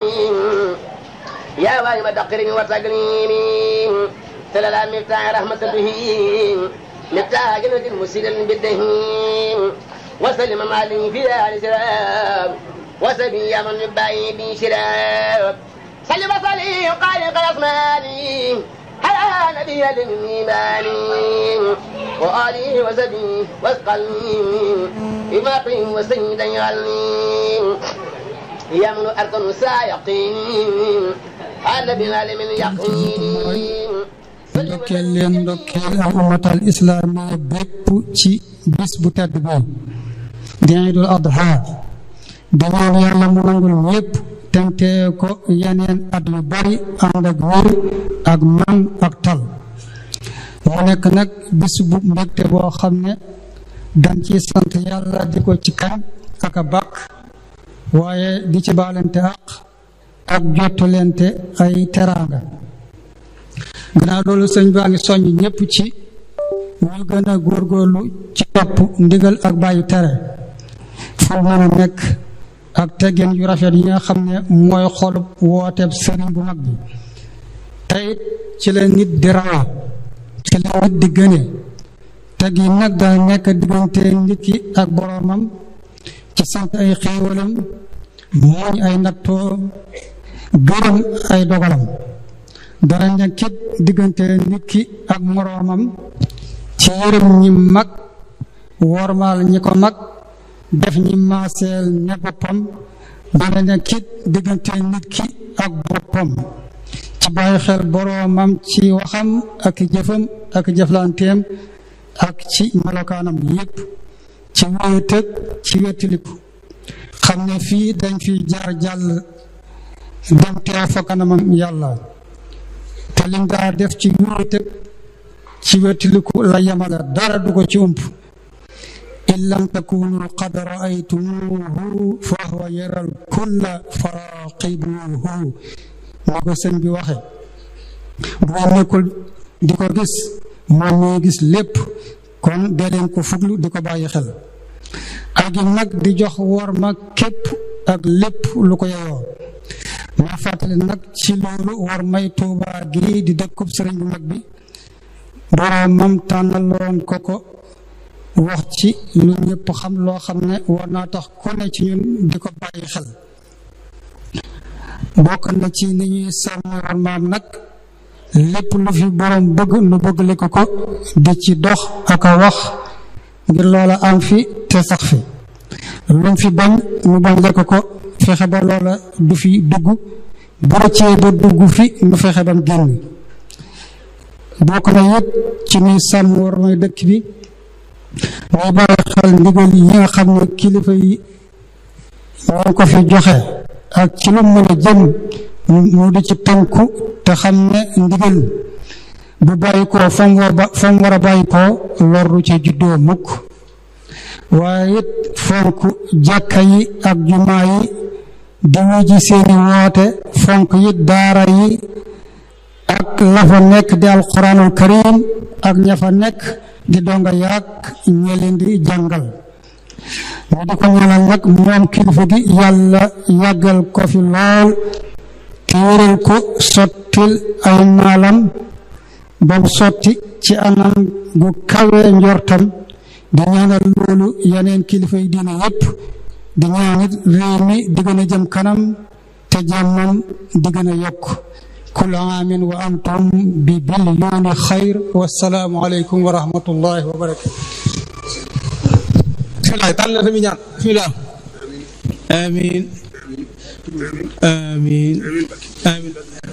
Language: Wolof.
يا واهب تقريم وتقليم تللا مفتاح رحمة به مفتاح جنة مسير بالدهيم وسلم مالي في آل سلام وسبي من يبعي بي شراب صلي وصلي وقال قيصماني على نبي الإيمان وآله وسبي واسقلني إماقي وسيدا يعلم يملو أرض سايقين على بغالم اليقين ndokkeel leen ndokkeel ak ummatal islaamiya bépp ci bis bu tedd bi di Iidul Adha di ñaan yàlla mu nangul ñépp tente ko yeneen at yu bari ànd ak wér ak man ak tal mu nekk nag bis bu mbégte boo xam ne dañ ci sant yàlla di ko ci kañ ak a bàkk waaye di ci baalante ak ak jottulente ay teraanga gannaaw loolu sëñ baa ngi soññ ñépp ci ñu gën a góorgóorlu ci topp ndigal ak bàyyi tere fu mën a nekk ak teggin yu rafet yi nga xam ne mooy xolub wooteeb sëriñ bu mag bi teyit ci la nit di rawee ci la nit di gëne teg yi nag dana nekk diggante nit ki ak boroomam ci sant ay xéewalam mooñ ay nattoo gërëm ay dogalam dara nekkit diggante nit ki ak moroomam ci yërëm ñi mag wormaal ñi ko mag def ñi maaseel ne boppam dara nekkit diggante nit ki ak boppam ci bàyyi xel boroomam ci waxam ak jëfam ak jëflanteem ak ci melokaanam yépp ci wéetëg ci wéttiliku xam ne fii dañ fi jaar jàll dem teew fa kanamam yàlla te lim daa def ci wéetëg ci wéttiliku la yemale dara du ko ci ump in lam takunu qad raaytumuhu fa huwa yaral kulla faraqibuhu ni ko sëñ bi waxe bu ngeen nekkul di ko gis moom mooy gis lépp kon dee leen ko fuglu di ko bàyyi xel ak yi nag di jox wor ma képp ak lépp lu ko yeyoo ma fàttali nag ci loolu war may tuubaa gi di dëkkub sëriñ bu mag bi boroomam tànnaloon ko ko wax ci lu ñëpp xam loo xam ne war naa tax ku ne ci ñun di ko bàyyi xel bokk na ci ni ñuy sàmm war maam nag lépp lu fi boroom bëgg nu bëggale ko ko di ci dox ak a wax ngir loola am fi te sax fi lu fi bañ nu bañ le ko ko fexe ba loola du fi dugg bu rëccee ba dugg fi nu fexe bam génn bokk na it ci nuy sàmm war may dëkk bi muy bàyyi xel ndigal yi nga xam ne kilifa yi ñoo ko fi joxe ak ci lu mën a jëm mu di ci tënku te xam ne ndigal bu bàyyi ko fa mu war ba fa mu war a bàyyi ko loru ci juddoo mukk waaye it fonk jàkka yi ak jumaa yi di wuji seeni woote fonk it daara yi ak la fa nekk di alquranul karim ak ña fa nekk di donga yaag ñe leen di jàngal ñu di ko ñaanal nag moom kilifa gi yàlla yàggal ko fi lool te wéral ko sottil ay maalam ba mu sotti ci anam gu kawe njortam di ñaanal loolu yeneen kilifa yi diine yépp di ñaanit réew mi di gën a jëm kanam te jàmmam di gën a yokk كل عام وأنتم ببليون خير والسلام عليكم ورحمة الله وبركاته bisimilah tànn na tamit ñaan bisimilah amiin amiin amiin